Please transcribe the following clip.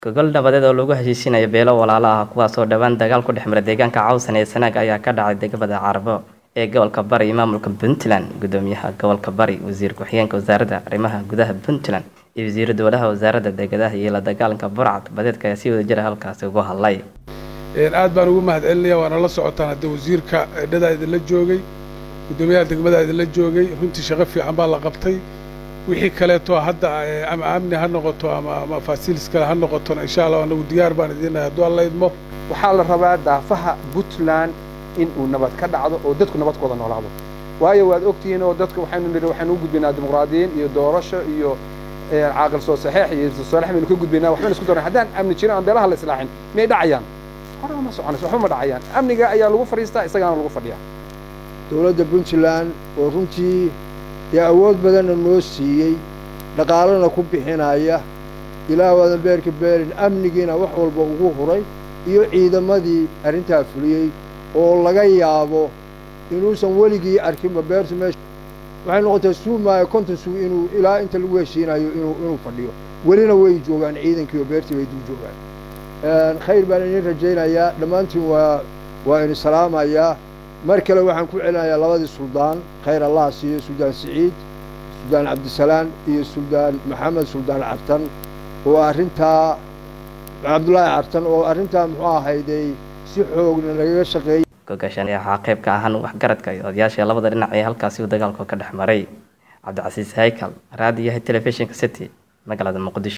gogol nabadeed oo lagu heshiisinayo beelo walaalo ah kuwaasoo dhowaan dagaal ku dhex mara deegaanka cawsan ee sanaag ayaa ka dhacay degmada carabo ee gobolka bari iyo maamulka puntland gudoomiyaha gobolka bari wasiir ku-xigeenka wasaaradda arrimaha gudaha puntland iyo wasiiru dowlaha wasaaradda deegadaha iyo la dagaalanka burcad badeedka ayaa si wada jira halkaasi ugu hadlay aad baan ugu mahad celinaya waana la socotaan haddii wasiirka edhadaa idinla joogay guddoomiyaha degmadaa idinla joogay runtii shaqo fiican baa la qabtay wixii kaleeto hadda ama amni ha noqoto ama ama faasilis kale ha noqotona insha allah anagu diyaar baan idinahay hadduu alla idmo waxaa la rabaa daafaha puntland in uu nabad ka dhacdo oo dadku nabad ku wada noolaado waayo waad ogtihiin oo dadka waxaynu nidhi waxaynu u gudbaynaa dimuqraadiyiin iyo doorasho iyo caaqil soo saxeex iyo soolex baynu ka gudbaynaa waxbaynu isku daran haddaan amni jirin aan beelaha la islaaxin miyay dhacayaan hore ma soconayso waxba ma dhacayaan amniga ayaa lagu fadhiistaa isagaana lagu fadhiyaa dowladda puntland oo runtii dee awood badanna noo siiyey dhaqaalana ku bixinaya ilaah waadan beerka beerin amnigiina wax walba ugu huray iyo ciidamadii arrintaa fuliyey oo laga yaabo inuusan weligii arkinba beertu meesha waxay noqotay suumaayo konton suu inuu ilaa inta lagu heshiinayo inuu inuu fadhiyo welina way joogaan ciidankii oo beertii bay dul joogaan khayr baan idin rajaynayaa dhammaantiin waa waa idin salaamayaa mar kale waxaan ku celinayaa labadii suldaan khayr allah siiyo suldaan siciid suldaan cabdisalaan iyo suldaan maxamed suldaan cartan oo arrintaa cabdullaahi cartan oo arrintaa muxuu ahayday si xoogna lagaga shaqeeyey gogashan waxaa qayb ka ahaan waxgaradka iyo odayaasha labada dhinac ee halkaasi uu dagaalku ka dhex maray cabdicasiis haykal raadiyaha telefishinka city magaalada muqdisho